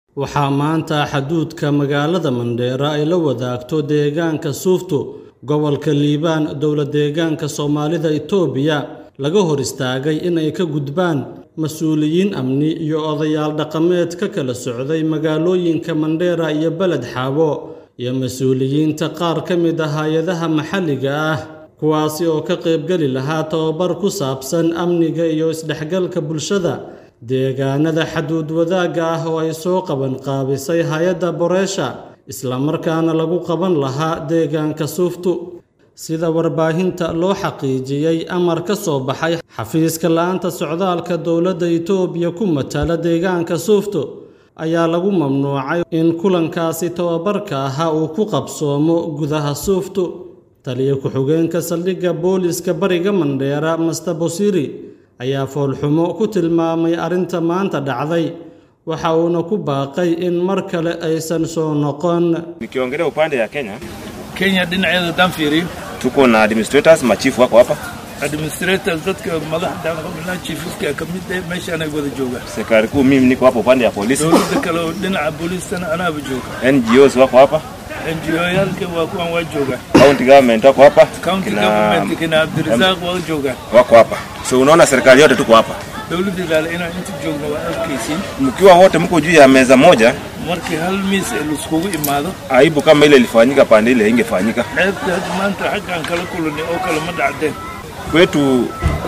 waxaa maanta xaduudka magaalada mandheera ay la wadaagto deegaanka suuftu gobolka liibaan dowla deegaanka soomaalida itoobiya laga hor istaagay inay ka gudbaan mas-uuliyiin amni iyo odayaal dhaqameed ka kala socday magaalooyinka mandheera iyo beled xaabo iyo mas-uuliyiinta qaar ka mid ah hay-adaha maxalliga ah kuwaasi oo ka qaybgeli lahaa tababar ku saabsan amniga iyo isdhexgalka bulshada deegaanada xaduud wadaagga ah oo ay soo qaban qaabisay hay-adda boreesha islamarkaana lagu qaban lahaa deegaanka suuftu sida warbaahinta loo xaqiijiyey amar ka soo baxay xafiiska la-aanta socdaalka dowladda itoobiya ku matala deegaanka suuftu ayaa lagu mamnuucay in kulankaasi tababarka ahaa uu ku qabsoomo gudaha suuftu taliya ku-xigeenka saldhigga booliska bariga mandheera master bosiri ayaa foolxumo ku tilmaamay arrinta maanta dhacday waxa uuna ku baaqay in mar kale aysan soo noqon Nikiongelea upande ya Kenya, Kenya dhinaceeda haddaan fiiriyo tuko na administrators machifu wako hapa, administrators dadka madaxda qabnaa chiefska ka mid ah meeshaan ay wada joogaan serikali kuu, mimi niko hapa upande ya polisi, dowladda kale oo dhinaca booliistana anaaba jooga NGOs wako hapa, NGO-yaalka waa kuwan waa joogaan county government wako hapa, county kina government kina Abdirasaaq waa joogaan wako hapa. So unaona serikali yote tuko hapa, dowladda ilaale inaan inta joogno waa arkaysiin mkiwa wote mko juu ya meza moja, markii hal miis ee laiskugu imaado aibu kama ile ilifanyika pande ile ingefanyika ceebta hadda maanta xaggaan kala kulanay oo kale ma dhacdeen kwetu.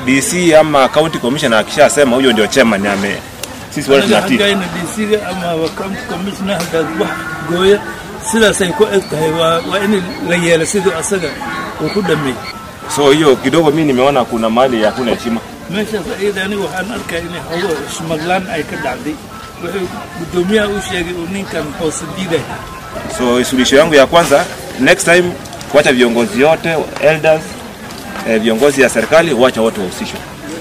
DC ama county commissioner akishasema huyo ndio chairman ame, sisi wote anaga tunatii. xaggayna DC-ga ama county commissioner haddaad wax gooya sidaasay ku eg tahay waa waa in la yeelo siduu asaga uu ku dhameeyey So hiyo kidogo mimi nimeona kuna mahali hakuna heshima. meeshaas ayada aniga waxaan arkaya inay xogo ismadlaan ay ka dhacday wuxuu guddoomiyaha u sheegay uu ninkan hoose diiday So suluhisho yangu ya kwanza, next time kuacha viongozi yote elders, eh, viongozi ya serikali wacha wote wahusishwe.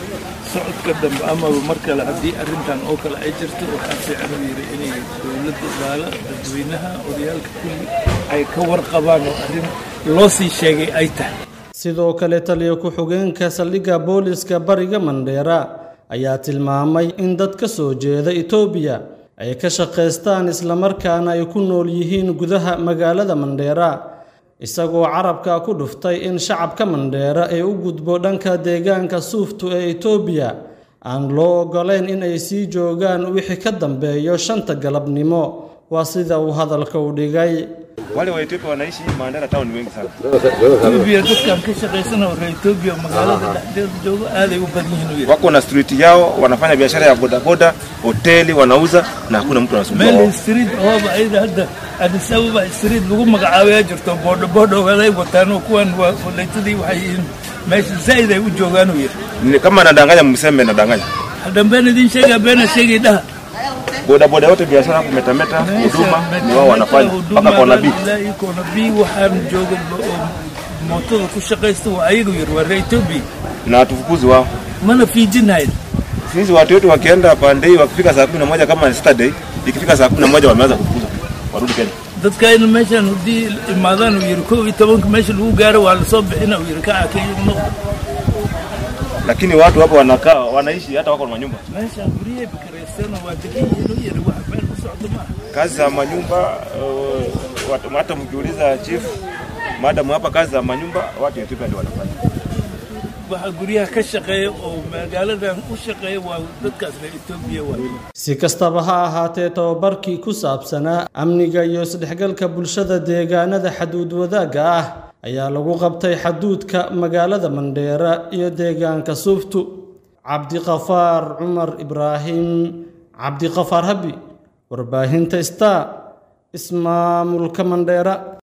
socodka dambe amaba mar kale haddii arrintan oo kale ay jirto waxaa fiican uu yidhi inay dowladda ilaala dadweynaha odayaalka kulli ay ka warqabaan oo arrin loo sii sheegay ay tahay sidoo kale taliya ku-xigeenka saldhigga booliska bariga mandheera ayaa tilmaamay in dad ka soo jeeda itoobiya ay ka shaqaystaan islamarkaana ay ku nool yihiin gudaha magaalada mandheera isagoo carabka ku dhuftay in shacabka mandheera ay u gudbo dhanka deegaanka suuftu ee itoobiya aan loo oggolayn in ay sii joogaan wixii ka dambeeyo shanta galabnimo waa sida uu hadalka u dhigay Wale wa Ethiopia wanaishi Mandera town ni wengi sana. Ethiopia dadkan ka shaqaysana oo reer Ethiopia magaalada dhexdeeda jooga aaday u badan yihiin uu yidhi Wako na street yao, wanafanya biashara ya bodaboda, hoteli wanauza na hakuna mtu anasumbua meel wao. street ooba ayada hadda Addis Ababa street lagu magacaabayaa jirto boodho boodho waday wataan oo kuwan waa kolleytadii waxay yihiin meesha zaid ay u joogaan uu yidhi Ni Kama nadanganya mseme nadanganya. hadambeen idin sheegaa beena sheegay dhaha Bodaboda yote biashara hapo metameta, huduma ni wao wanafanya mpaka kwa nabii. ilaa kona bi waxaan jooga oo mootada ku shaqaysta waa ayagu yidhi waa reer Ethiopia Na hatufukuzi wao. mana fiijinayn Sisi watu wetu wakienda pande hii wakifika saa 11 kama ni Saturday, ikifika saa 11 wameanza kufukuzwa. Warudi Kenya. dadkayna meeshaan haddii imaadaan uu yidhi kow iyo tobanka meesha lagu gaaro waa lasoo bixina uu yidhi kaca kenya u noqdo Lakini watu hapo wanakaa wanaishi hata wako na manyumba. meeshaan guryahay bakareysana waa degan yihiin uu yidhi wax meel ku socdo maaha Kazi za manyumba uh, watu- hata mkiuliza chief madam hapa kazi za manyumba watu wa Ethiopia ndio wanafanya. waxa guryaha ka shaqeeya oo magaaladan u shaqeeya waa dadkaas reer Ethiopia waa si kastaba ha ahaatee tababarkii ku saabsanaa amniga iyo isdhexgalka bulshada deegaanada xaduud wadaagga ah ayaa lagu qabtay xaduudka magaalada mandheera iyo deegaanka suuftu cabdiqafaar cumar ibraahim cabdiqafaar habi warbaahinta star ismaamulka mandheera